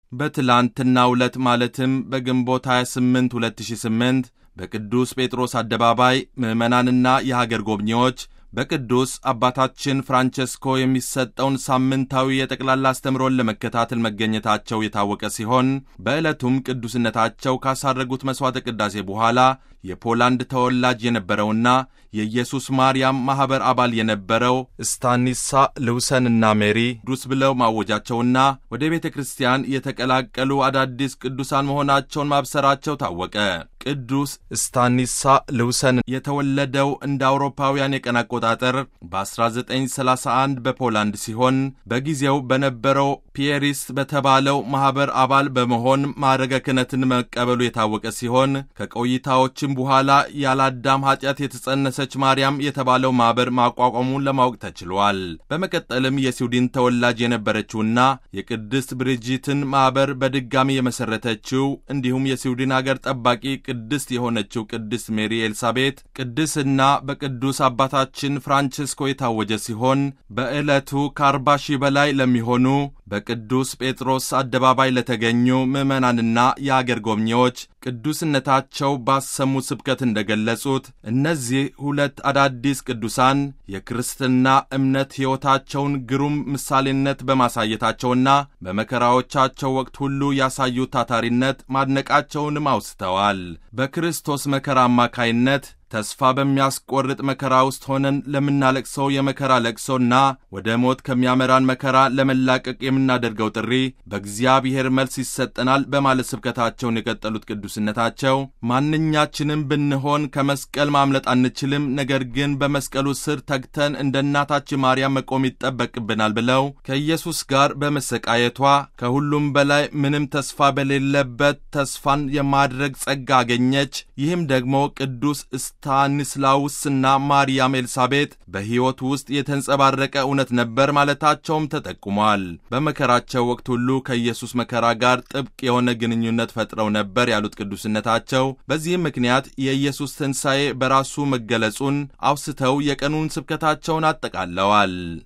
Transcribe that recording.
በትላንትናው ዕለት ማለትም በግንቦት 28 2008 በቅዱስ ጴጥሮስ አደባባይ ምዕመናንና የሀገር ጎብኚዎች በቅዱስ አባታችን ፍራንቸስኮ የሚሰጠውን ሳምንታዊ የጠቅላላ አስተምሮን ለመከታተል መገኘታቸው የታወቀ ሲሆን በዕለቱም ቅዱስነታቸው ካሳረጉት መሥዋዕተ ቅዳሴ በኋላ የፖላንድ ተወላጅ የነበረውና የኢየሱስ ማርያም ማኅበር አባል የነበረው ስታኒሳ ልውሰንና ሜሪ ቅዱስ ብለው ማወጃቸውና ወደ ቤተ ክርስቲያን የተቀላቀሉ አዳዲስ ቅዱሳን መሆናቸውን ማብሰራቸው ታወቀ። ቅዱስ ስታኒሳ ልውሰን የተወለደው እንደ አውሮፓውያን የቀን አቆጣጠር በ1931 በፖላንድ ሲሆን በጊዜው በነበረው ፒየሪስ በተባለው ማኅበር አባል በመሆን ማዕረገ ክህነትን መቀበሉ የታወቀ ሲሆን ከቆይታዎችም በኋላ ያለአዳም ኃጢአት የተጸነሰች ማርያም የተባለው ማኅበር ማቋቋሙን ለማወቅ ተችሏል። በመቀጠልም የስዊድን ተወላጅ የነበረችውና የቅድስት ብሪጂትን ማኅበር በድጋሚ የመሠረተችው እንዲሁም የስዊድን አገር ጠባቂ ቅድስት የሆነችው ቅድስት ሜሪ ኤልሳቤጥ ቅድስና በቅዱስ አባታችን ፍራንቺስኮ የታወጀ ሲሆን በዕለቱ ከአርባ ሺህ በላይ ለሚሆኑ በቅዱስ ጴጥሮስ አደባባይ ለተገኙ ምዕመናንና የአገር ጎብኚዎች ቅዱስነታቸው ባሰሙ ስብከት እንደገለጹት እነዚህ ሁለት አዳዲስ ቅዱሳን የክርስትና እምነት ሕይወታቸውን ግሩም ምሳሌነት በማሳየታቸውና በመከራዎቻቸው ወቅት ሁሉ ያሳዩት ታታሪነት ማድነቃቸውንም አውስተዋል። በክርስቶስ መከራ አማካይነት ተስፋ በሚያስቆርጥ መከራ ውስጥ ሆነን ለምናለቅሰው የመከራ ለቅሶና ወደ ሞት ከሚያመራን መከራ ለመላቀቅ የምናደርገው ጥሪ በእግዚአብሔር መልስ ይሰጠናል በማለት ስብከታቸውን የቀጠሉት ቅዱስነታቸው ማንኛችንም ብንሆን ከመስቀል ማምለጥ አንችልም፣ ነገር ግን በመስቀሉ ስር ተግተን እንደ እናታችን ማርያም መቆም ይጠበቅብናል ብለው ከኢየሱስ ጋር በመሰቃየቷ ከሁሉም በላይ ምንም ተስፋ በሌለበት ተስፋን የማድረግ ጸጋ አገኘች። ይህም ደግሞ ቅዱስ ስታኒስላውስና ማርያም ኤልሳቤጥ በሕይወት ውስጥ የተንጸባረቀ እውነት ነበር ማለታቸውም ተጠቁሟል። በመከራቸው ወቅት ሁሉ ከኢየሱስ መከራ ጋር ጥብቅ የሆነ ግንኙነት ፈጥረው ነበር ያሉት ቅዱስነታቸው በዚህም ምክንያት የኢየሱስ ትንሣኤ በራሱ መገለጹን አውስተው የቀኑን ስብከታቸውን አጠቃለዋል።